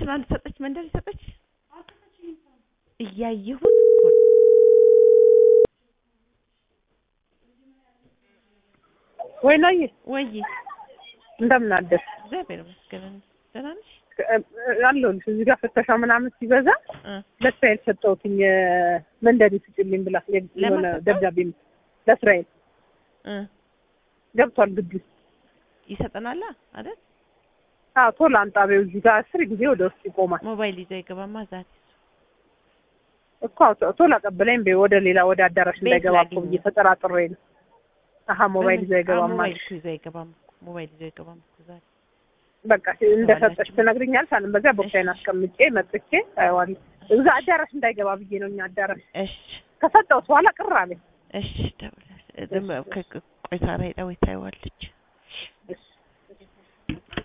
እንትን አልሰጠች መንደር ሰጠች እያየሁት እኮ ነው። ወይ ነው ወይ እንደምን አደርሽ? እግዚአብሔር ይመስገን ደህና ነሽ? አለሁልሽ። እዚህ ጋር ፍተሻ ምናምን ሲበዛ እ ለእስራኤል ሰጠሁትኝ መንደሪ ስጭልኝ ብላ የሆነ ለማን ሰጠው? ደብዳቤ ለእስራኤል እ ገብቷል ግቢ ውስጥ። ይሰጠናላ አይደል? አዎ ቶሎ አንጣቢው እዚህ ጋር አስር ጊዜ ወደ ውስጥ ይቆማል ሞባይል ይዞ አይገባማ ዛሬ እኮ አዎ፣ ቶ- ቶሎ አቀበለኝ በይ ወደ ሌላ ወደ አዳራሽ ቤት እንዳይገባ እኮ ላግኝ። ብዬ ተጠራጥሬ ነው። አሀ ሞባይል ይዞ አይገባም ሞባይል አልሽ። እኮ ይዞ አይገባም እኮ ሞባይል ይዞ አይገባም እኮ ዛሬ በቃ እንደሰጠች ተባላችሁ። ትነግሪኛለሽ። አለም በዚያ ቦክሳይን እሺ። አስቀምጬ መጥቼ አየዋለሁ። እዛ አዳራሽ እንዳይገባ ብዬ ነው እኛ አዳራሽ እሺ ከሰጠሁት በኋላ ቅር አለኝ። እሺ ደውላለች። ቆይታ ሄዳ ወይ ታየዋለች። እሺ